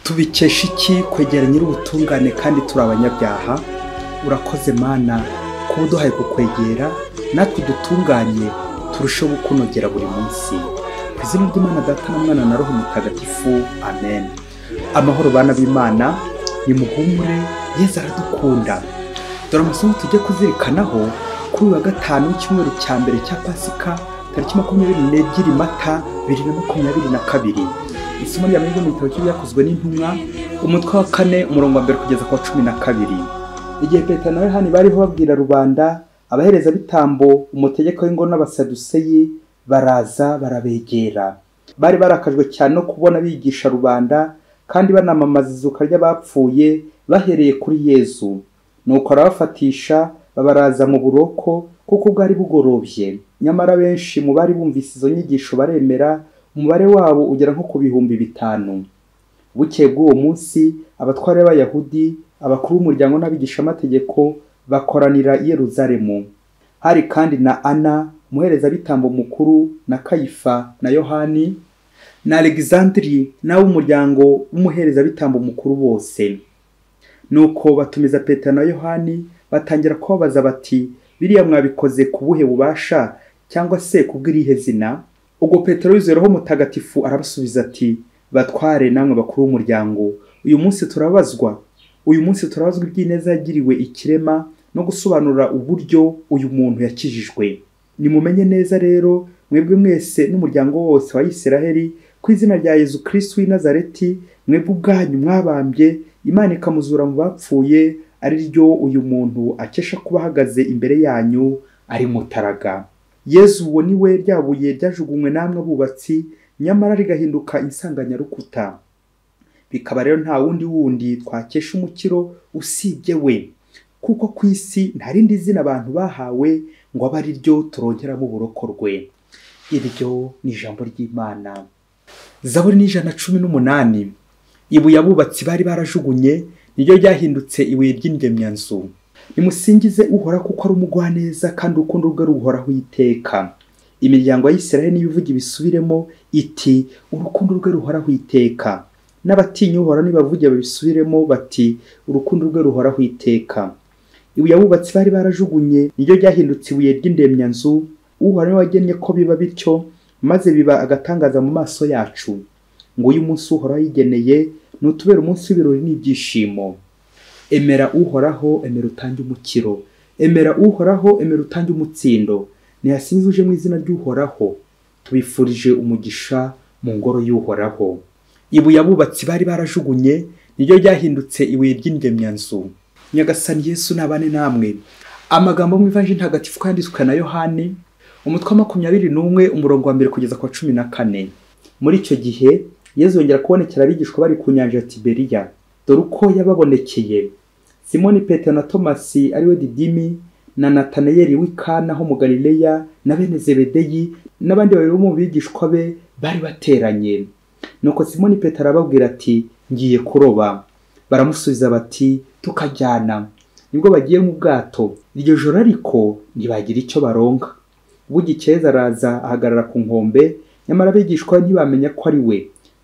tubikesha iki kwegera nyir'ubutungane kandi turi abanyabyaha urakoze mana kuba uduhaye kukwegera natwe dutunganye turusheho gukunogera buri munsi ku izina ry'imana data na mwana na roho mutagatifu amen amahoro bana b'imana nimuhumure yezu aradukunda dore amasomo tujye kuzirikanaho kuri uyu wa gatanu w'icyumweru cya mbere cya pasika tariki makumyabiri n'ebyiri mata bibiri na makumyabiri na kabiri isomo rya mbere mu gitabo cy'ibyakozwe n'intumwa umutwe wa kane umurongo wa mbere kugeza ku wa cumi na kabiri igihe petero na yohani bariho babwira rubanda abaherezabitambo umutegeko w'ingo n'abasaduseyi baraza barabegera bari barakajwe cyane no kubona bigisha rubanda kandi banamamaza izuka ry'abapfuye bahereye kuri yezu nuko arabafatisha babaraza mu buroko kuko bwari bugorobye nyamara benshi mu bari bumvise izo nyigisho baremera umubare wabo ugera nko ku bihumbi bitanu bukeye bw'uwo munsi abatware b'abayahudi abakuru b'umuryango n'abigishamategeko bakoranira i yeruzalemu hari kandi na ana umuherezabitambo mukuru na kayifa na yohani na alexandri n'ab'umuryango w'umuherezabitambo mukuru bose nuko batumiza petero na yohani batangira kubabaza bati biriya mwabikoze ku buhe bubasha cyangwa se ku bw'irihe zina ubwo petero wizeraho mutagatifu arabasubiza ati batware namwe bakuru b'umuryango uyu munsi turabazwa uyu munsi turabazwa iby'ineza yagiriwe ikirema no gusobanura uburyo uyu muntu yakijijwe nimumenye neza rero mwebwe mwese n'umuryango wose wa isiraheli ku izina rya yezu kirisitu w'i nazareti mwebwe ubwanyu mwabambye imana ikamuzura mu bapfuye ari ryo uyu muntu akesha kuba ahagaze imbere yanyu ari mutaraga yezu uwo ni we rya buye ryajugunywe namwe abubatsi nyamara rigahinduka insanganyarukuta bikaba rero nta wundi wundi twakesha umukiro usibye we kuko ku isi nta rindi zina abantu bahawe ngo abe ari ryo turongeramo uburokorwe iryo ni ijambo ry'imana zaburi ni ijana na cumi n'umunani ibuye abubatsi bari barajugunye niryo ryahindutse ibuye ry'indemyanzu nimusingize uhora kuko ari umugwaneza kandi urukundo rwe ruhoraho iteka imiryango ya Isirayeli n'ibivuga ibisubiremo iti urukundo rwe ruhoraho iteka n'abatinya uhoraho nibavuge babisubiremo bati urukundo rwe ruhoraho iteka ibuye abubatsi bari barajugunye niryo ryahindutse ibuye ry'indemyanzu uhoraho niwe wagennye ko biba bityo maze biba agatangaza mu maso yacu ngo uyu munsi uhoraho yigeneye ni utubera umunsi w'ibirori n'ibyishimo emera uhoraho emera utange umukiro emera uhoraho emera utange umutsindo ntiyasinze uje mu izina ry'uhoraho tubifurije umugisha mu ngoro y'uhoraho ibuye abubatsi bari barajugunye niryo ryahindutse ibuye ry'indemyanzu nyagasani yesu nabane namwe amagambo mu ivanjiri ntagatifu ko yanditswe na yohani umutwe wa makumyabiri n'umwe umurongo wa mbere kugeza ku wa cumi na kane muri icyo gihe yezu yongera kubonekera abigishwa bari ku nyanja ya tiberiya dore uko yababonekeye simoni petero na tomasi ariwe didimi na natanayeli w'ikana ho mu galileya na bene zebedeyi n'abandi babiri bo mu bigishwa be bari bateranye nuko simoni petero arababwira ati ngiye kuroba baramusubiza bati tukajyana nibwo bagiye mu bwato iryo joro ariko ntibagira icyo baronka bugikeza araza ahagarara ku nkombe nyamara abigishwa be ntibamenya ko ari we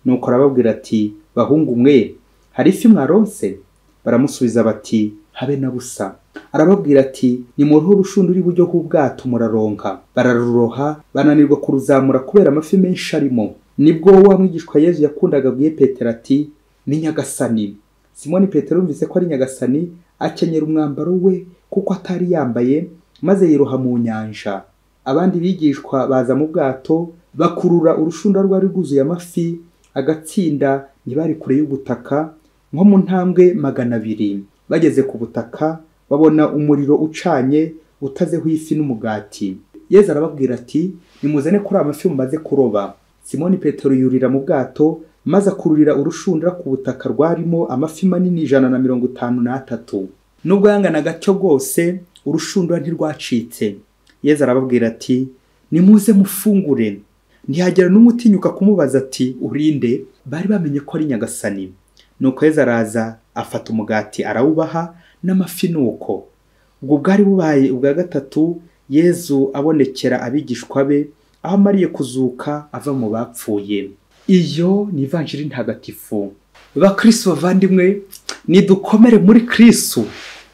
nuko arababwira ati bahungu mwe hari ifi mwaronse baramusubiza bati habe na busa arababwira ati nimurohe urushundura iburyo bw'ubwato muraronka bararuroha bananirwa kuruzamura kubera amafi menshi arimo nibwo wa mwigishwa yezu yakundaga abwiye petero ati ni nyagasani simoni petero yumvise ko ari nyagasani akenyera umwambaro we kuko atari yambaye maze yiroha mu nyanja abandi bigishwa baza mu bwato bakurura urushundura rwari rwuzuye amafi agatsinda ntibari kure y'ubutaka nko mu ntambwe magana abiri bageze ku butaka babona umuriro ucanye utazeho ifi n'umugati yezu arababwira ati nimuzane kuri amafi mumaze kuroba simoni petero yurira mu bwato maze akururira urushundura ku butaka rwarimo amafi manini ijana na mirongo itanu n'atatu nubwo yangana gatyo bwose urushundura ntirwacitse yezu arababwira ati nimuze mufungure ntihagera n'umwe utinyuka kumubaza ati urinde bari bamenye ko ari nyagasani nuko yezu araza afata umugati arawubaha n'amafi nuko ubwo bwari bubaye ubwa gatatu yezu abonekera abigishwa be aho amariye kuzuka ava mu bapfuye iyo ni ivanjiri ntagatifu bakristo bavandimwe nidukomere muri kristo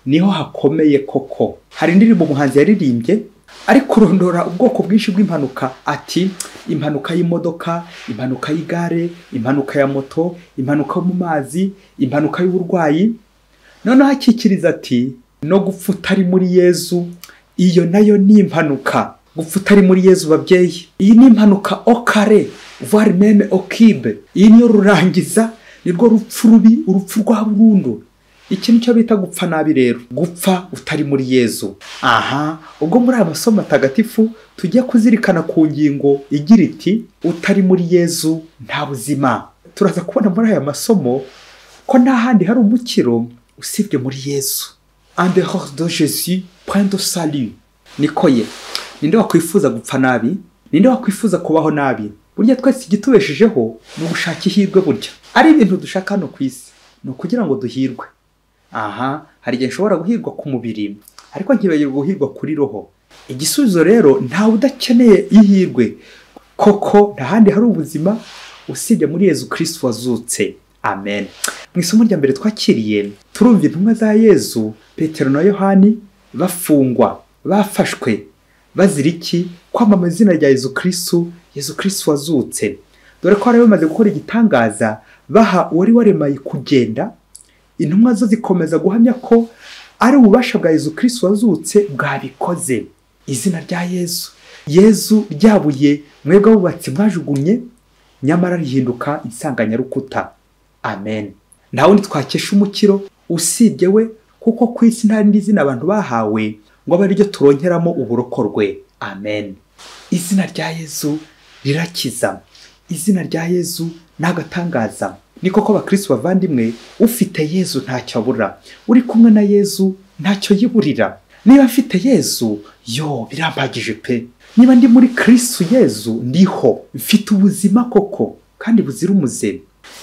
niho hakomeye koko hari indirimbo umuhanzi yaririmbye ariko urondora ubwoko bwinshi bw'impanuka ati impanuka y'imodoka impanuka y'igare impanuka ya moto impanuka yo mu mazi impanuka y'uburwayi noneho akikiriza ati no gupfa utari muri yezu iyo nayo ni impanuka gupfa utari muri yezu babyeyi iyi ni impanuka okare voire meme okibe iyi niyo rurangiza nirwo rupfu rubi urupfu rwa burundu iki nicyo bita gupfa nabi rero gupfa utari muri yezu aha ubwo muri aya masomo matagatifu tujya kuzirikana ku ngingo igira iti utari muri yezu nta buzima turaza kubona muri aya masomo ko nta handi hari umukiro usibye muri yezu andehors de jesu point de salut niko ye ninde wakwifuza gupfa nabi ninde wakwifuza kubaho nabi burya twese igitubeshejeho ni ugushaka ihirwe burya ari ibintu dushaka hano ku isi ni ukugira ngo duhirwe aha hari igihe nshobora guhirwa ku mubiri ariko nkibagirwa guhirwa kuri roho igisubizo rero ntawe udakeneye ihirwe koko nta handi hari ubuzima usibye muri yezu kirisitu wazutse amen mu isomo rya mbere twakiriye turumva intumwa za yezu petero na yohani bafungwa bafashwe bazira iki kwamamaza izina rya yezu kirisitu yezu kirisitu wazutse dore ko bari bamaze gukora igitangaza baha uwari waremaye kugenda intumwa zo zikomeza guhamya ko ari ububasha bwa yezu kirisitu wazutse bwabikoze izina rya yezu yezu ryabuye mwebwe abubatsi mwajugunye nyamara rihinduka insanganyarukuta amen nta wundi twakesha umukiro usibye we kuko ku isi nta rindi zina abantu bahawe ngo abe ariryo turonkeramo uburokorwe amen izina rya yezu rirakiza izina rya yezu ni agatangaza ni koko abakirisitu bavandimwe ufite yezu ntacyo abura uri kumwe na yezu ntacyo yiburira niba afite yezu yo birambagije pe niba ndi muri kirisitu yezu ndiho mfite ubuzima koko kandi buzira umuze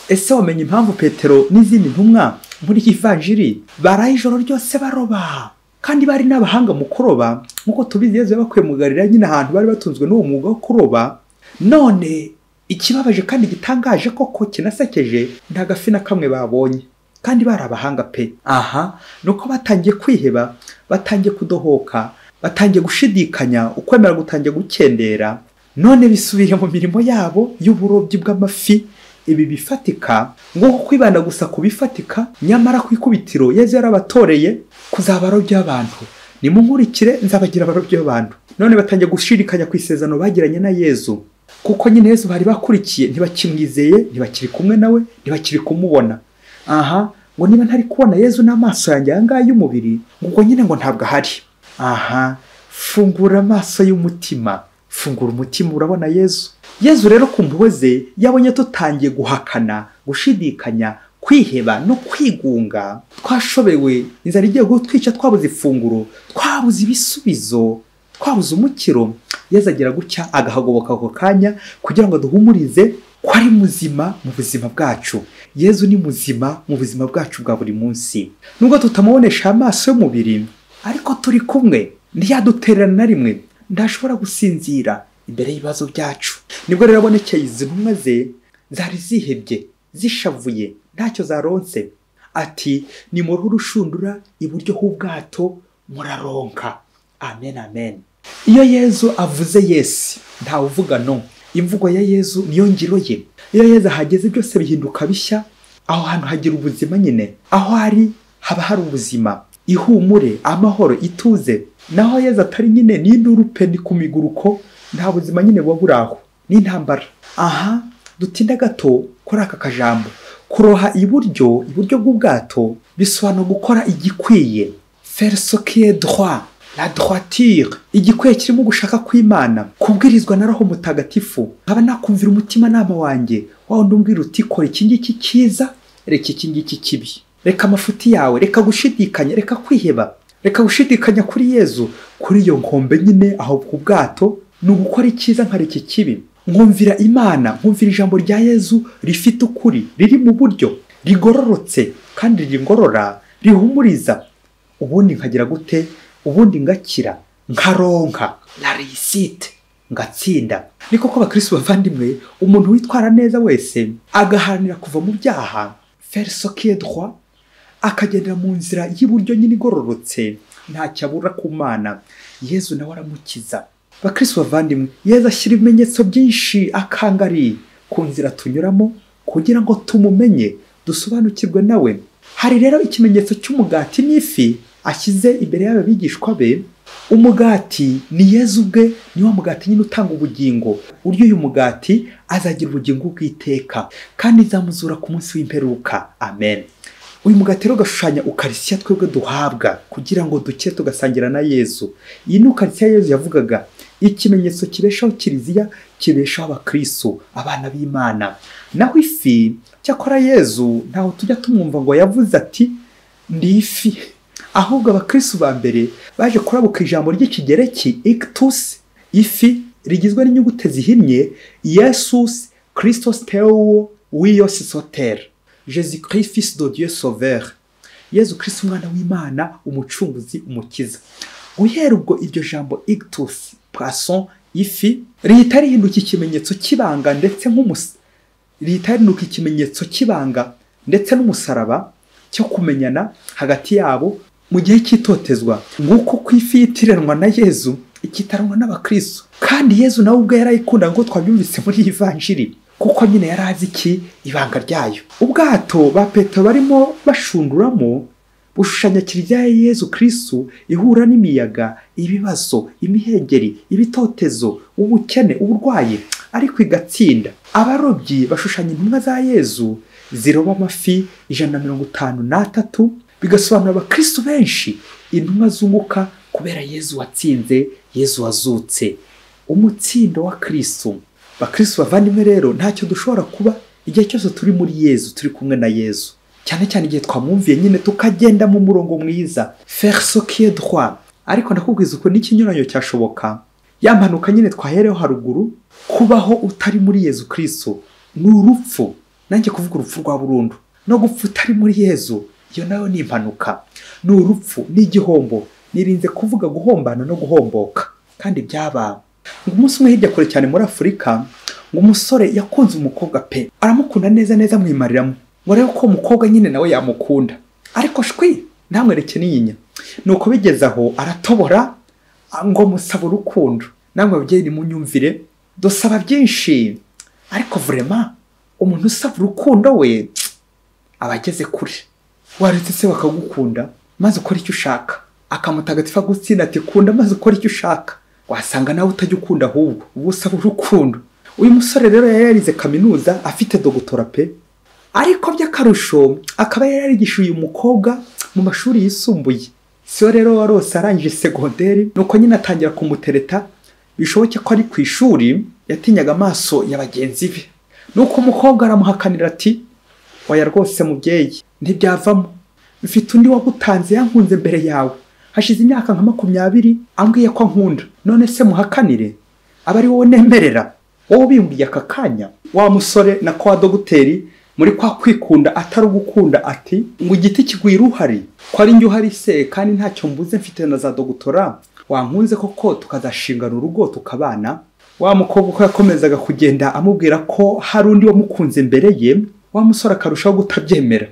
ese wamenya impamvu petero n'izindi ntumwa muri iyi vanjiri baraye ijoro ryose baroba kandi bari n'abahanga mu kuroba nk'uko tubizi yezu yabakuye mu garira nyine ahantu bari batunzwe n'uwo mwuga wo kuroba none ikibabaje kandi gitangaje koko kinasekeje nta gafi na kamwe babonye kandi bari abahanga pe aha ni uko batangiye kwiheba batangiye kudohoka batangiye gushidikanya ukwemera gutangiye gukendera none bisubira mu mirimo yabo y'uburobyi bw'amafi ibi bifatika ngo kwibanda gusa ku bifatika nyamara ku ikubitiro yezu yarabatoreye kuzaba abarobyi b'abantu nimunkurikire nzabagira abarobyi b'abantu none batangiye gushidikanya ku isezerano bagiranye na yezu kuko nyine yezu bari bakurikiye ntibakimwizeye ntibakiri kumwe nawe ntibakiri kumubona aha ngo niba ntari kubona yezu n'amaso yanjye aya ngaya y'umubiri ngo nyine ngo ntabwo ahari aha fungura amaso y'umutima fungura umutima urabona yezu yezu rero ku mpuhwe ze yabonye tutangiye guhakana gushidikanya kwiheba no kwigunga twashobewe inzara igiye gutwica twabuze ifunguro twabuze ibisubizo twabuze umukiro yezu agira gutya agahagoboka ako kanya kugira ngo duhumurize ko ari muzima mu buzima bwacu yezu ni muzima mu buzima bwacu bwa buri munsi nubwo tutamubonesha amaso y'umubiri ariko turi kumwe ntiyadutererana na rimwe ntashobora gusinzira imbere y'ibibazo byacu nibwo rero abonekeye izi ntumwa ze zari zihebye zishavuye ntacyo zaronse ati ni mu ruhu rushundura iburyo h'ubwato muraronka amen amen iyo yezu avuze yesi ntawe uvuga no imvugo ya yezu niyo ngiro ye iyo yezu ahageze byose bihinduka bishya aho hantu hagira ubuzima nyine aho ari haba hari ubuzima ihumure amahoro ituze naho yezu atari nyine n'induru ni ku miguruko nta buzima nyine buba buri aho n'intambara aha dutinda gato kuri aka kajambo kuroha iburyo iburyo bw'ubwato bisobanura gukora igikwiye ferisokiye droit la droitire igikwiye kirimo gushaka kw'imana kubwirizwa na roho mutagatifu nkaba nakumvira umutimanama wanjye wa wundi umbwira uti kora iki ngiki cyiza reka iki ngiki kibi reka amafuti yawe reka gushidikanya reka kwiheba reka gushidikanya kuri yezu kuri iyo nkombe nyine aho ku bwato ni ugukora icyiza nkareka ikibi nkumvira imana nkumvira ijambo rya yezu rifite ukuri riri mu buryo rigororotse kandi rigorora rihumuriza ubundi nkagira gute ubundi ngakira nkaronka la risite ngatsinda ni koko abakirisitu bavandimwe umuntu witwara neza wese agaharanira kuva mu byaha ferisokedwa akagendera mu nzira y'iburyo nyine igororotse ntacyo abura ku mana yezu nawe aramukiza bakirisi bavandimwe yezu ashyira ibimenyetso byinshi akangari ku nzira tunyuramo kugira ngo tumumenye dusobanukirwe nawe hari rero ikimenyetso cy'umugati n'ifi ashyize imbere y'aba bigishwa be umugati ni yezu ubwe ni wa mugati nyine utanga ubugingo urya uyu mugati azagira ubugingo bw'iteka kandi nzamuzura ku munsi w'imperuka amen uyu mugati rero ugashushanya ukarisiya twebwe duhabwa kugira ngo duke tugasangira na yezu iyi ni ukarisiya yezu yavugaga ikimenyetso kibeshaho kiriziya kibeshaho abakristo abana b'imana naho ifi cyakora yezu ntaho tujya tumwumva ngo yavuze ati ndi ifi ahubwo abakristo ba mbere baje kurabuka ijambo ry'ikigereki ikitusi ifi rigizwe n'inyuguti zihinnye yesusi kirisitosi tewo wiyosi sotera jesu christ de dieu sauveur yezu christ umwana w'imana umucunguzi umukiza guhera ubwo iryo jambo ictus poisson ifi rihita rihinduka ikimenyetso cy'ibanga ndetse nk'umusa rihita rihinduka ikimenyetso cy'ibanga ndetse n'umusaraba cyo kumenyana hagati yabo mu gihe cy'itotezwa nk'uko ku ifi yitiranwa na yezu ikitaranywa n'abakristo kandi yezu nawe ubwe yarayikundaga nk'uko twabyumvise muri iyi vanjiri kuko nyine yari azi iki ibanga ryayo ubwato ba petero barimo bashunduramo bushushanya kiliziya ya yezu kirisitu ihura n'imiyaga ibibazo imihengeri ibitotezo ubukene uburwayi ariko igatsinda abarobyi bashushanya intumwa za yezu ziroba amafi ijana na mirongo itanu n'atatu bigasobanura abakirisitu benshi intumwa zunguka kubera yezu watsinze yezu wazutse umutsindo wa kirisitu bakirisitu bavandimwe rero ntacyo dushobora kuba igihe cyose turi muri yezu turi kumwe na yezu cyane cyane igihe twamwumviye nyine tukagenda mu murongo mwiza ferisokiye dwa ariko nakubwiza uko n'ikinyuranyo cyashoboka ya mpanuka nyine twahereho haruguru kubaho utari muri yezu kirisitu ni urupfu nanjye kuvuga urupfu rwa burundu no gupfa utari muri yezu iyo nayo ni impanuka ni urupfu ni igihombo nirinze kuvuga guhombana no guhomboka kandi byabaye ngo umunsi umwe hirya kure cyane muri afurika ngo umusore yakunze umukobwa pe aramukunda neza neza amwimariramo ngo arebe ko umukobwa nyine nawe yamukunda ariko shwi ntamwereke n'inyinya ni uko bigeze aho aratobora ngo musaba urukundo namwe babyeyi nimunyumvire dusaba byinshi ariko vurema umuntu usaba urukundo we aba ageze kure waretse se bakagukunda maze ukora icyo ushaka akamutagatifa gutsinda ati kunda maze ukora icyo ushaka wasanga nawe utajya ukunda ahubwo uba usaba urukundo uyu musore rero yari yarize kaminuza afite dogutora pe ariko by'akarusho akaba yari yarigishuye uyu mukobwa mu mashuri yisumbuye siyo rero warose arangije segonderi nuko nyine atangira kumutereta bishoboke ko ari ku ishuri yatinyaga amaso ya bagenzi be nuko umukobwa aramuhakanira ati waya rwose mubyeyi ntibyavamo mfite undi wagutanze yankunze mbere yawe hashize imyaka nka makumyabiri ambwiye ko ankunda none se muhakanire aba ari wowe nemerera wowe ubimbuye aka kanya wa musore na kwa dogiteri muri kwa kwikunda atari ugukunda ati ngo igiti kigwira uhari ko ari njye uhari se kandi ntacyo mbuze mfite na za dogutora wankunze koko tukazashingana urugo tukabana wa mukobwa uko yakomezaga kugenda amubwira ko hari undi wamukunze imbere ye wa musore akarushaho kutabyemera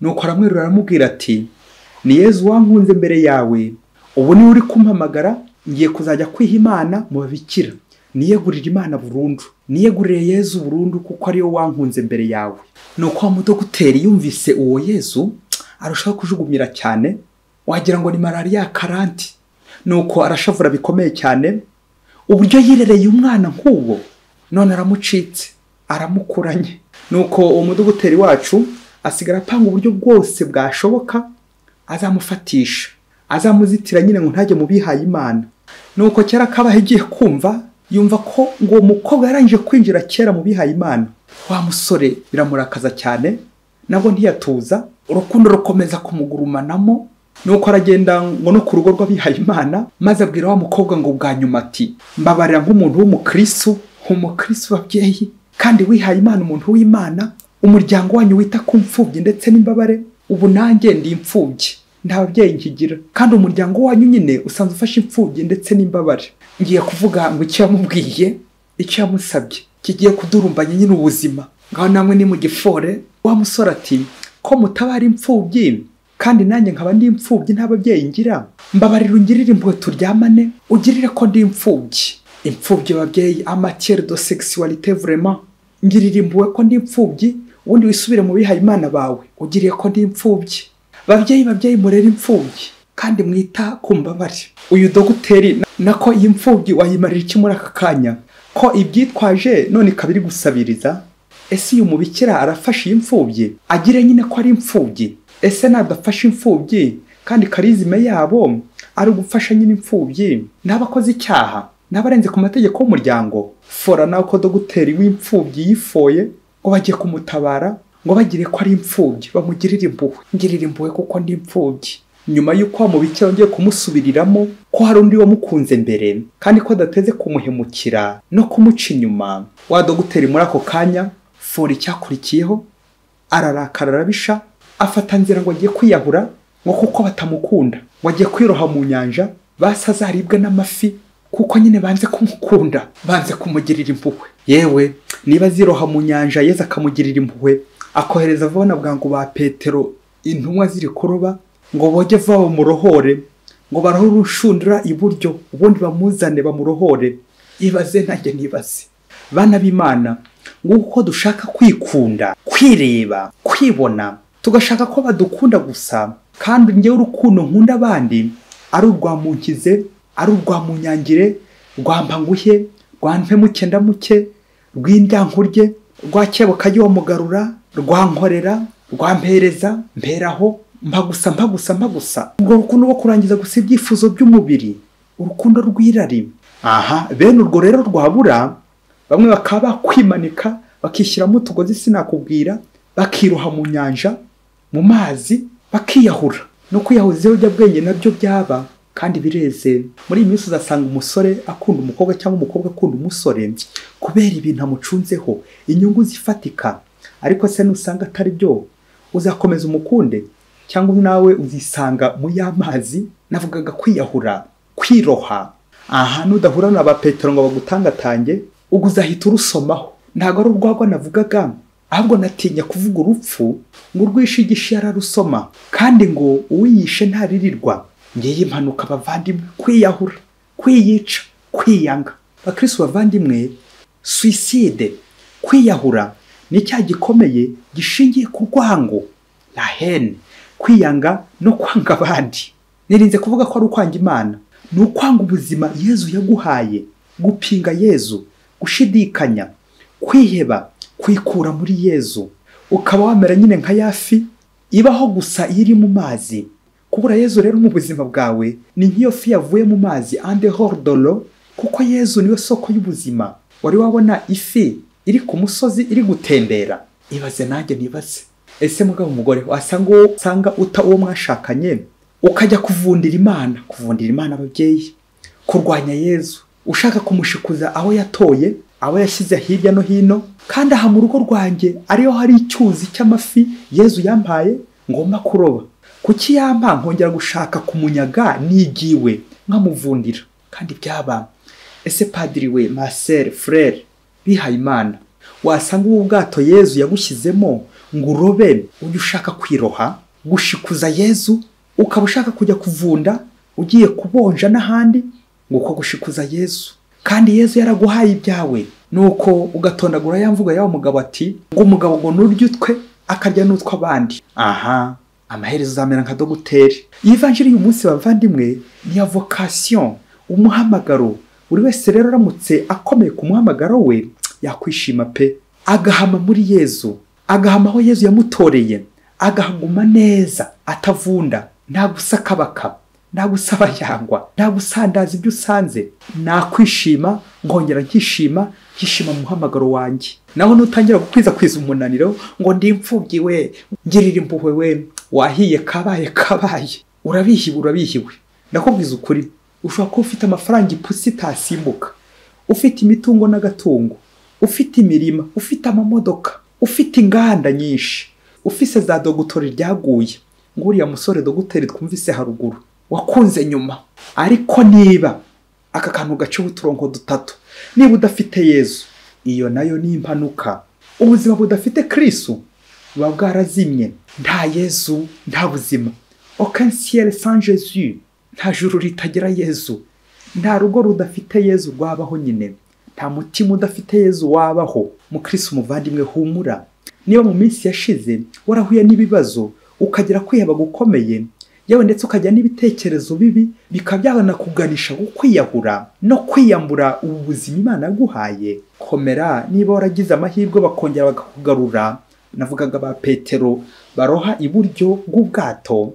nuko aramwerura aramubwira ati ni yezu wankunze mbere yawe ubu niwe uri kumpamagara ngiye kuzajya kwiha imana mu babikira niyegurire imana burundu niyegurire yezu burundu kuko ariyo wankunze mbere yawe ni uko wa mudoguteri yumvise uwo yezu arushaho kujugunyira cyane wagira ngo ni malariya karanti ni uko arashavura bikomeye cyane uburyo yirereye umwana nk'uwo none aramucitse aramukuranye ni uko uwo mudoguteri wacu asigara apanga uburyo bwose bwashoboka azamufatisha azamuzitira nyine ngo ntajye mu bihaye imana nuko kera kabaho igiye kumva yumva ko ngo uwo mukobwa yarangije kwinjira kera mu bihaye imana wa musore biramurakaza cyane nabwo ntiyatuza urukundo rukomeza kumugurumanamo nuko aragenda ngo no ku rugo rw'abihaye imana maze abwira wa mukobwa ngo bwa nyuma ati mbabarira nk'umuntu w'umukristo umukristo babyeyi kandi wihaye imana umuntu w'imana umuryango wanyu wita ku mfubyi ndetse n'imbabare ubu nanjye ndi imfubyi nta babyeyi nkigira kandi umuryango wanyu nyine usanzwe ufashe imfubyi ndetse n'imbabare ngiye kuvuga ngo icyo yamubwiye icyo yamusabye kigiye kudurumbanya nyine ubuzima ngaho namwe ni mu gifore wa musore ati ko mutabara imfubyi kandi nanjye nkaba ndi imfubyi nta babyeyi ngira mbabarira ungirire impuhwe turyamane ugirire ko ndi imfubyi imfubyi ababyeyi amatiere de sexualité vraiment ngirira impuhwe ko ndi imfubyi ubundi wisubire mu bihaye imana bawe ugiriye ko ndi imfubyi babyeyi babyeyi murere imfubyi kandi mwita ku mbabare uyu doguteri na- nako iyi mfubyi wayimarira iki muri aka kanya ko ibyitwaje none ikaba iri gusabiriza ese uyu mubikira arafasha iyi imfubyi agire nyine ko ari imfubyi ese nadafasha imfubyi kandi karizime yabo ari ugufasha nyine imfubyi n'abakoze icyaha n'abarenze ku mategeko y'umuryango fora nawe ko doguteri w'imfubyi yifoye ngo bagiye kumutabara ngo bagire ko ari imfubyi bamugirire impuhwe ngirire impuhwe kuko ndi imfubyi nyuma y'uko wa mubikira wongeye kumusubiriramo ko hari undi wamukunze mbere kandi ko adateze kumuhemukira no kumuca inyuma wa doguteri muri ako kanya fora icyakurikiyeho ararakara arabisha afata nzira ngo agiye kwiyahura ngo kuko batamukunda ngo agiye kwiroha mu nyanja basi azaribwe n'amafi kuko nyine banze kumukunda banze kumugirira impuhwe yewe niba aziroha mu nyanja yezu akamugirira impuhwe akohereza abona bwangu ba petero intumwa ziri kuroba ngo boge vuba bamurohore ngo barohore urushundura iburyo ubundi bamuzane bamurohore ibaze nanjye nibaze bana b'imana nguko dushaka kwikunda kwireba kwibona tugashaka ko badukunda gusa kandi njyewe urukundo nkunda abandi ari urwa munkize ari urwa munyangire rwa mpanguhe rwa mpemuke ndamuke rw'indyankurye rwa kebuka mugarura rwa nkorera rwa mpereza mperaho mpagusa mpagusa mpagusa ubwo rukundo rwo kurangiza gusa ibyifuzo by'umubiri urukundo rw'irari aha bene urwo rero rwabura bamwe bakaba bakwimanika bakishyiramo utugozi sinakubwira bakiroha mu nyanja mu mazi bakiyahura no kwiyahuza ibiyobyabwenge nabyo byaba kandi bireze muri iyi minsi uzasanga umusore akunda umukobwa cyangwa umukobwa akunda umusore kubera ibintu amucunzeho inyungu zifatika ariko se nusanga atari byo uzakomeza umukunde cyangwa nawe uzisanga mu y'amazi navugaga kwiyahura kwiroha aha nudahura na ba petero ngo bagutangatange ubwo uzahita urusomaho ntabwo ari urwagwa navugaga ahubwo natinya kuvuga urupfu ngo urwishigishe yararusoma kandi ngo uwiyishe ntaririrwa ngiyi impanuka bavandimwe kwiyahura kwiyica kwiyanga bakirisi bavandimwe suicide kwiyahura ni icyaha gikomeye gishingiye ku rwango la hene kwiyanga no kwanga abandi nirinze kuvuga ko ari ukwanga imana ni ukwanga ubuzima yezu yaguhaye gupinga yezu gushidikanya kwiheba kwikura muri yezu ukaba wamera nyine nka yafi ibaho gusa iyo iri mu mazi kubura yezu rero mu buzima bwawe ni nk'iyo fi yavuye mu mazi ande hordolo kuko yezu niwe soko y'ubuzima wari wabona ifi iri ku musozi iri gutembera ibaze nanjye nibaze ese mugabo umugore wasanga uwo usanga uta uwo mwashakanye ukajya kuvundira imana kuvundira imana ababyeyi kurwanya yezu ushaka kumushikuza aho yatoye abo yashyize hirya no hino kandi aha mu rugo rwanjye ariyo hari icyuzi cy'amafi yezu yampaye ngomba kuroba kuki yampa nkongera gushaka kumunyaga nigiwe nkamuvundira kandi byaba ese padiri we masere furere bihaye imana wasanga ubu bwato yezu yagushyizemo ngo urobe ujye ushaka kwiroha gushikuza yezu ukaba ushaka kujya kuvunda ugiye kubonja n'ahandi ngo uko gushikuza yezu kandi yezu yaraguhaye ibyawe nuko ugatondagura ya mvugo y'awo mugabo ati ngo umugabo ngo nurye utwe akarya n'utw'abandi aha amaherezo uzamera nka doguteri iyi vanjiri uyu munsi bavandimwe ni ya vocation umuhamagaro buri wese rero aramutse akomeye ku muhamagaro we yakwishima pe agahama muri yezu agahama aho yezu yamutoreye agahaguma neza atavunda nta gusakabaka nta gusaba yangwa nta gusandaza ibyo usanze nakwishima nkongera nkishima nkishima mu muhamagaro wanjye naho nutangira gukwirakwiza umunaniro ngo ndi imfubyi we ngirira impuhwe we wahiye kabaye kabaye urabihiwe urabihiwe ndakubwiza ukuri ushobora kuba ufite amafaranga ipusi itasimbuka ufite imitungo n'agatungo ufite imirima ufite amamodoka ufite inganda nyinshi ufise za dogutori ryaguye nguriya musore doguteri twumvise haruguru wakunze nyuma ariko niba aka kantu gaciho uturongo dutatu niba udafite yezu iyo nayo ni impanuka ubuzima budafite kirisu buba bwarazimye nta yezu nta buzima aucun ciel sans Jésus nta juru ritagira yezu nta rugo rudafite yezu rwabaho nyine nta mutima udafite yezu wabaho mukirisi umuvandimwe humura niba mu minsi yashize warahuye n'ibibazo ukagera kwiheba gukomeye yewe ndetse ukagira n'ibitekerezo bibi bikaba byanakuganisha kwiyahura no kwiyambura ubu buzima imana yaguhaye komera niba waragize amahirwe bakongera bakakugarura navugaga ba petero baroha iburyo bw'ubwato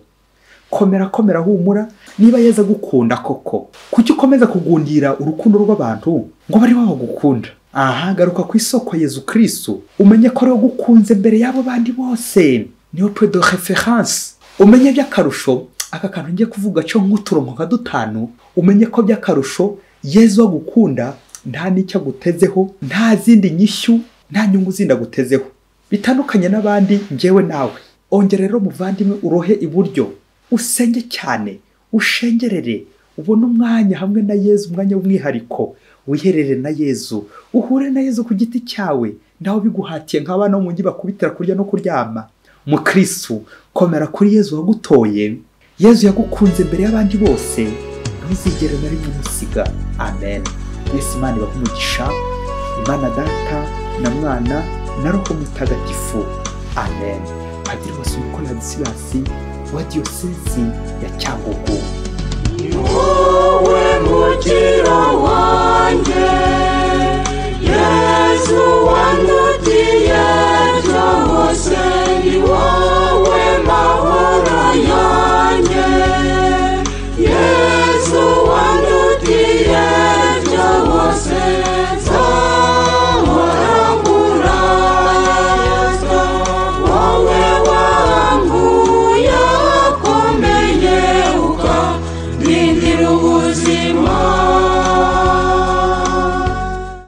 komera komera humura niba yeza gukunda koko kuki ukomeza kugundira urukundo rw'abantu ngo bari babagukunda aha garuka ku isoko yezu kirisitu umenye ko ariwe gukunze mbere y'abo bandi bose niwe pedo referanse umenye by'akarusho aka kantu ngiye kuvuga cyo nk'uturongo nka dutanu umenye ko by'akarusho yezu agukunda nta n'icyo agutezeho nta zindi nyishyu nta nyungu zindi agutezeho bitandukanye n'abandi ngewe nawe ongera rero muvandimwe urohe iburyo usenge cyane ushengerere ubone umwanya hamwe na yezu umwanya w'umwihariko wiherere na yezu uhure na yezu ku giti cyawe nawe biguhatiye nk'abana bo mu ngi bakubitira kurya no kuryama mukirisitu komera kuri yezu wagutoye yezu yagukunze mbere y'abandi bose ntuzigere na rimwe umusiga amen mwese imana ibaha umugisha imana data na mwana na roho mutagatifu amen padiri wasumikorera disirasi wa diyosezi ya cyangugu wowe mukiro wanjye yesu wandutiye byose ni wowe mahoro yanjye yesu wandutiye byose zahoraburayasa wowe wambuye akomeye uka Nindira ubuzima